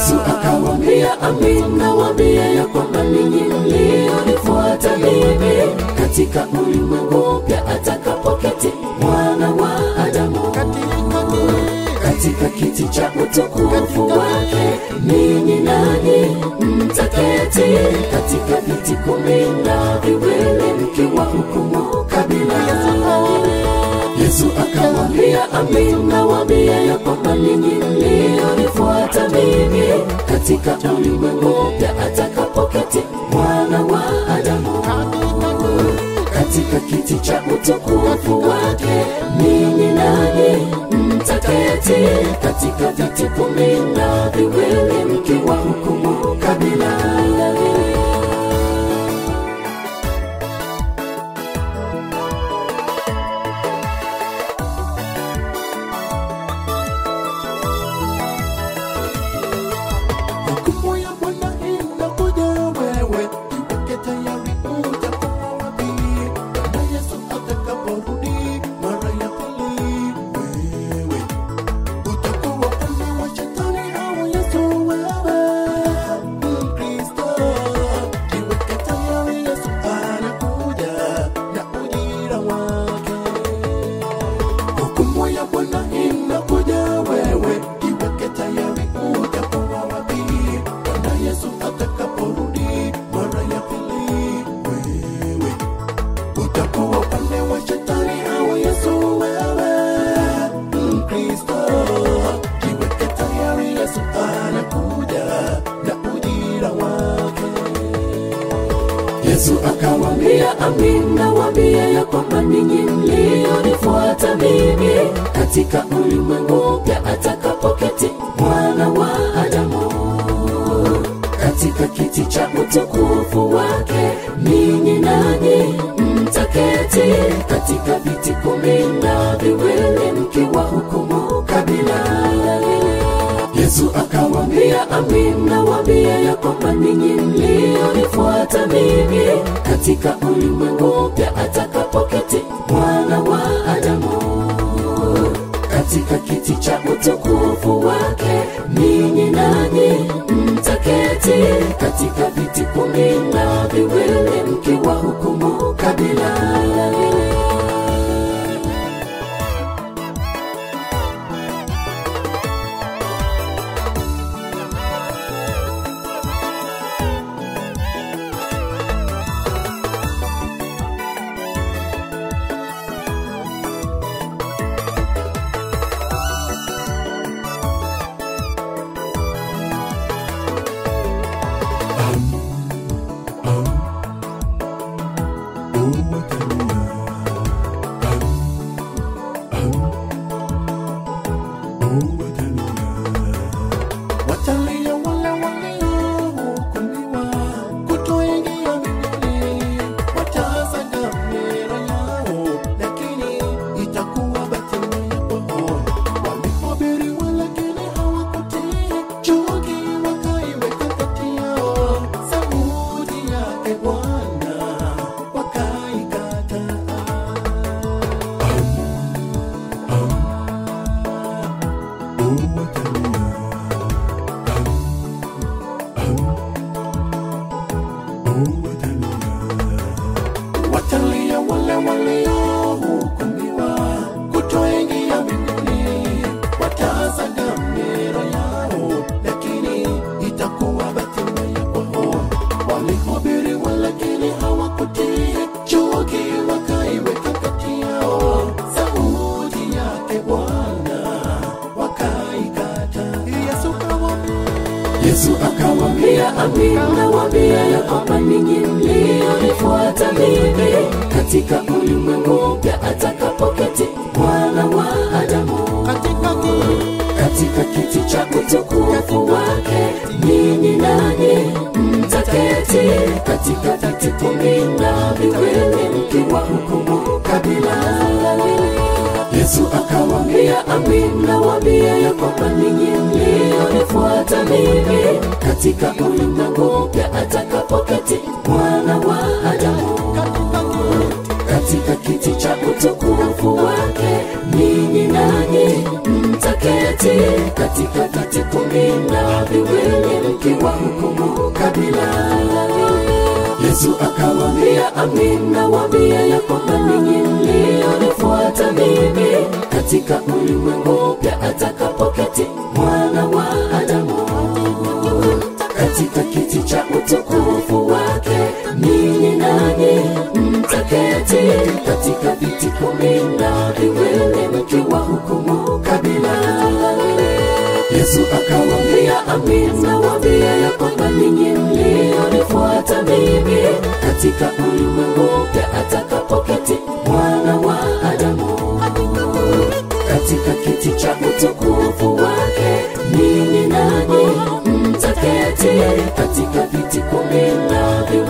Yesu akamwambia, amin nawaambia ya kwamba ninyi mlionifuata mimi, katika ulimwengu mpya atakapoketi mwana wa Adamu katika kiti cha utukufu wake, ninyi nanyi mtaketi katika viti kumi na viwili mkiwa hukumu kabila. Yesu akamwambia, amin nawaambia ya kwamba ninyi mlionifuata mimi, katika ulimwengu mpya atakapoketi mwana wa Adamu katika kiti cha utukufu wake, ninyi nanyi mtaketi katika viti kumi na viwili mkiwa hukumu kabila. Hukumu ya Bwana inakuja wewe, jiweke tayari utakuwa wapi? Bwana Yesu atakaporudi mara ya pili, wewe utakuwa upande wa shetani au Yesu wewe? Mkristo, jiweke tayari, Yesu anakuja na ujira wake. Hukumu ya Bwana inakuja wewe, jiweke tayari, utakuwa wapi? Bwana Yesu atakaporudi mara ya pili, wewe utakuwa upande wa shetani au Yesu wewe? Mkristo, jiweke tayari, Yesu anakuja na ujira wake. Yesu akamwambia, amin nawaambia ya kwamba ninyi mlionifuata mimi, katika ulimwengu mpya atakapoketi mwana wa Adamu katika kiti cha utukufu wake, ninyi nanyi mtaketi katika viti kumi na viwili mkiwa hukumu kabila. Yesu akamwambia, amin nawaambia ya kwamba ninyi mlionifuata mimi, katika ulimwengu mpya atakapoketi mwana wa Adamu katika kiti cha utukufu wake, ninyi nanyi mtaketi katika viti kumi na viwili mkiwa hukumu kabila. Watalia wale waliohukumiwa kutoingia mbinguni, watasaga mioyo yao, lakini itakuwa batili kwao. Walihubiri lakini hawakutii, chuki wakaiweka kati yao, sauti yake Bwana wakaikataa. Watalia wale waliohukumiwa kutoingia mbinguni, watasaga mioyo yao, lakini itakuwa batili kwao. Walihubiri lakini hawakutii, chuki wakaiweka kati yao, sauti yake Bwana wakaikataa. Yesu kawaambia Yesu akamwambia, amin nawaambia ya kwamba ninyi mlionifuata mimi, katika ulimwengu mpya atakapoketi mwana wa Adamu katika katika kiti cha utukufu wake, ninyi nanyi mtaketi katika viti kumi na viwili mkiwa hukumu kabila. Yesu akamwambia, amin nawaambia ya kwamba ninyi mlionifuata mimi, katika ulimwengu mpya atakapoketi mwana wa Adamu katika kiti cha utukufu wake, ninyi nanyi mtaketi katika viti kumi na viwili Yesu akawaambia, amin nawaambia ya kwamba ninyi mlionifuata mimi, katika ulimwengu mpya atakapoketi mwana wa Adamu katika kiti cha utukufu wake, ninyi nanyi mtaketi katika viti kumi na viwili mkiwa hukumu kabila. Yesu akawaambia, amin nawaambia ya kwamba ninyi mlionifuata mimi, katika ulimwengu mpya atakapoketi mwana wa Adamu katika kiti cha utukufu wake, ninyi nanyi mtaketi katika viti kumi na viwili